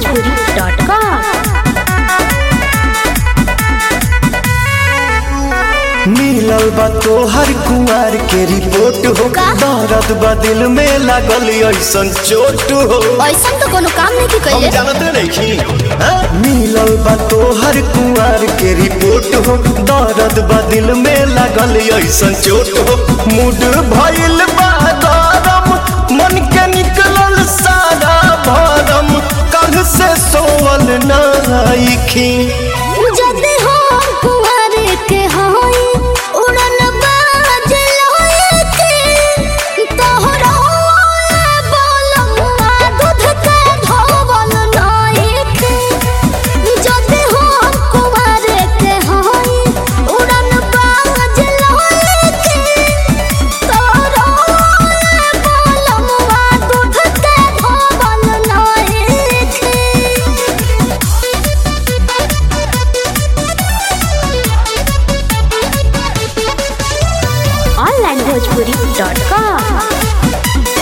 onlinebhojpuri.com मिलल बा तोहर कुंवर के रिपोर्ट हो का? दर्द बा दिल में लागल ऐसन चोट हो ऐसा तो कोनो काम नहीं हम कैले जानते नहीं मिलल बा तोहर कुंवर के रिपोर्ट हो दर्द बा दिल में लागल ऐसन चोट हो मूड भइल बा गरम मन के निकलल सारा भरम कल से सोवल नाइखी जदि हो कुंवर के होई उड़न बाज लोए के तोहरा बोलमुआ दूध के धोवल नाई के जदि हो कुंवर के होई उड़न बाज लोए के तोहरा बोलमुआ दूध के धोवल नाई के onlinebhojpuri.com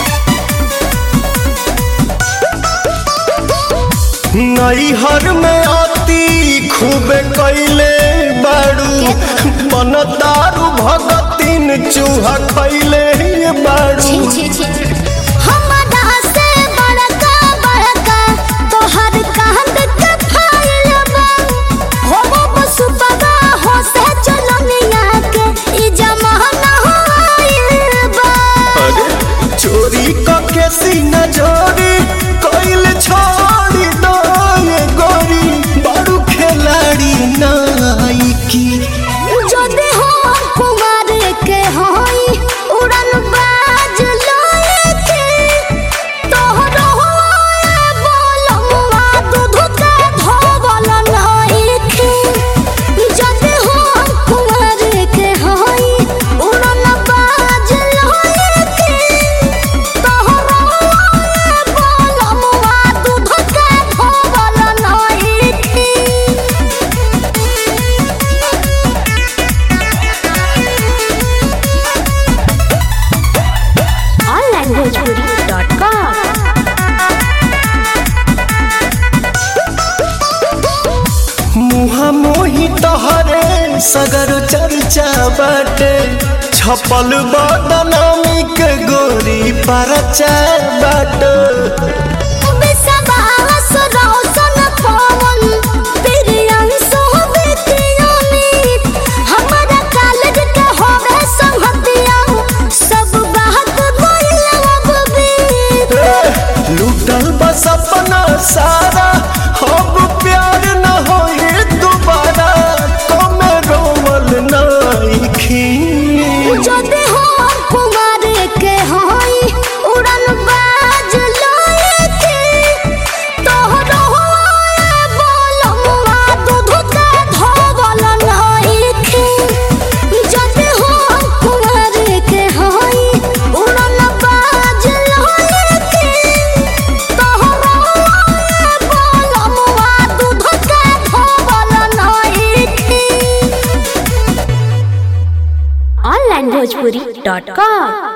नैहर में अति खूब कैले बाड़ू मन दारू भगतिन चूहा खैले बाड़ू छी छी छी हमरा से बड़का बड़का तोहर कांद के फाइल बा हो बसुपगा हो से चलनिया के ई जमाना होइल बा अरे चोरी के सीना जोरी कैल छोड़ी दो ये गोरी बाड़ू खिलाड़ी नाइकी जदि हो कुमार के होई उड़न बाज लोए के तोहरो बोलमुआ दूध के धोवल नहीं के जदि हो कुमार के होई उड़न बाज लोए के तोहरो बोलमुआ दूध के धोवल नहीं के onlinebhojpuri.com मुहा मोही तहरे सगर चर्चा बाटे छपल बदनामी के गोरी परचा बाटे लूटल बस अपना सारा अब प्यार न होए दोबारा कमे रोवल नाइखी onlinebhojpuri.com